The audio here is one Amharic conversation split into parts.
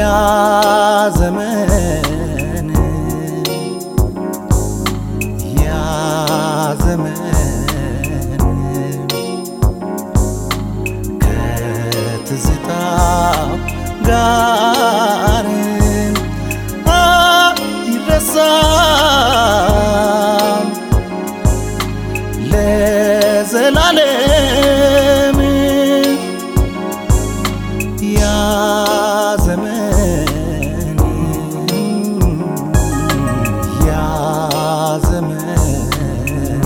ያ ዘመን ያ ዘመን ከትዝታው ጋር አይረሳም ለዘላለም ያ ዘመን ያ ዘመን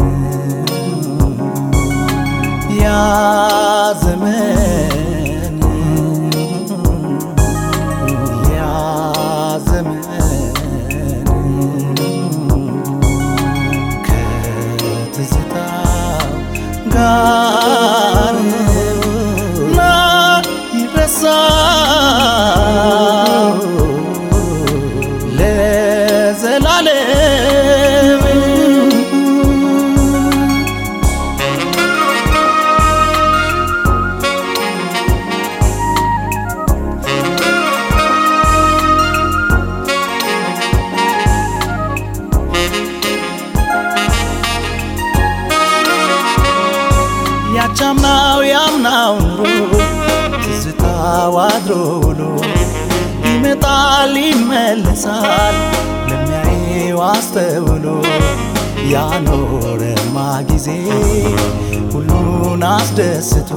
ያ ዘመን ያ ዘመን ከትዝታው ጋር ላይረሳ ለዘላለም ያቻምናው ያምናው ኑሮ ትዝታው አድሮ ውሎ ይመጣል ይመለሳል ለሚያየው አስተውሎ ያኖረማ ጊዜ ሁሉን አስደስቶ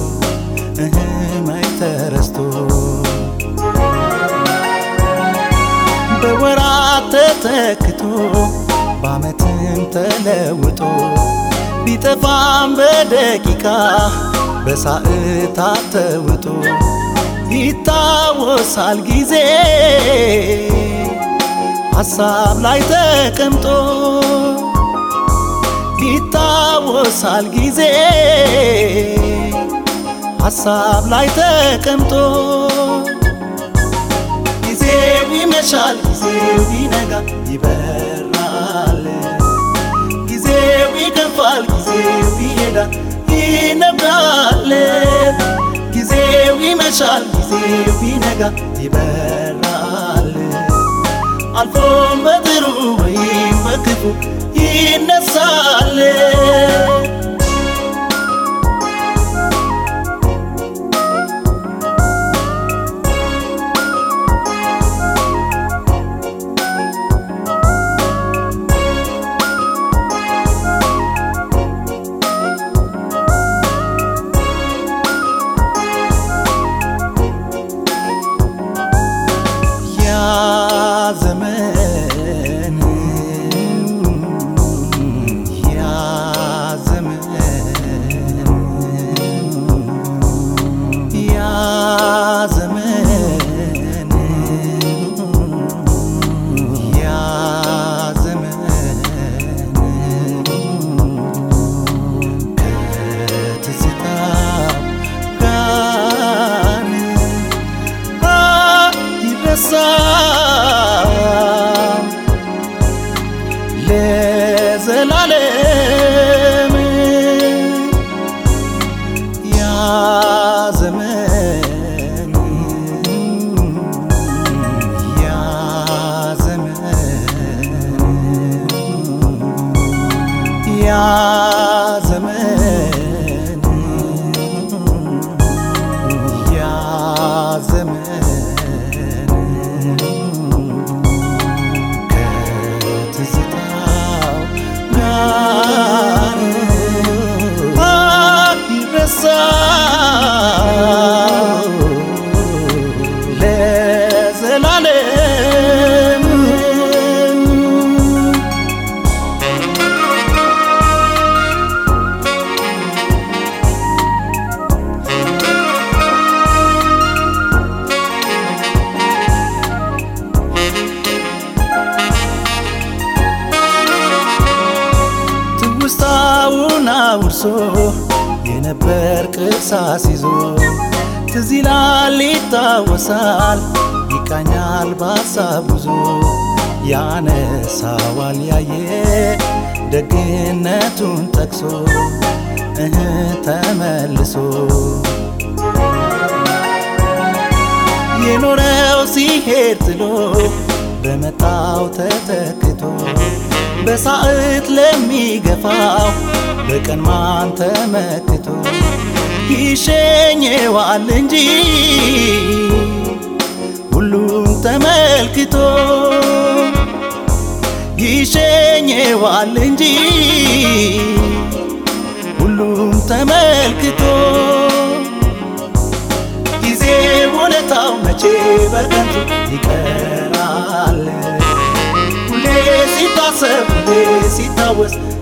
እህመይ ተረስቶ በወራት ተተክቶ በዓመትም ተለውጦ ቢጠፋም በደቂቃ በሰዓታት ተውጦ ይታወሳል ጊዜ ሐሳብ ላይ ተቀምጦ ይታወሳል ጊዜ ሐሳብ ላይ ተቀምጦ ጊዜው ይመሻል ጊዜው ይነጋል ይበራል ጊዜው ይገፋል ጊዜው ይሄዳል ይነጋል ጊዜው ይመሻል ጊዜው ይነጋል ይበራል አልፎም በጥሩ ወይም በክፉ ይነሳል ያ ዘመን ያ ዘመን ያ ዘመን ያ ዘመን ከትዝታው ጋር አይረሳም ለዘላለም ያ ዘመን ያ ዘመን ያ ዘመን ያ ዘመን ከትዝታው ጋር አይረሳም ለዘላለም ትውስታውን አውርሶ የነበር ቅርሳስ ይዞ ትዝ ይላል ይታወሳል ይቃኛል በሀሳብ ጉዞ ያነሳዋል ያየ ደግነቱን ጠቅሶ እህ ተመልሶ የኖረው ሲገ ሊሄድ ጥሎ በመጣው ተተክቶ በሳዕት ለሚገፋው በቀን ማን ተመክቶ ይሸኘዋል እንጂ ሁሉም ተመልክቶ ይሸኘዋል እንጂ ሁሉም ተመልክቶ ጊዜ ውለታው መቼ በከንቱ ይቀራል ሁሌ ሲታሰብ ሁሌ ሲታወስ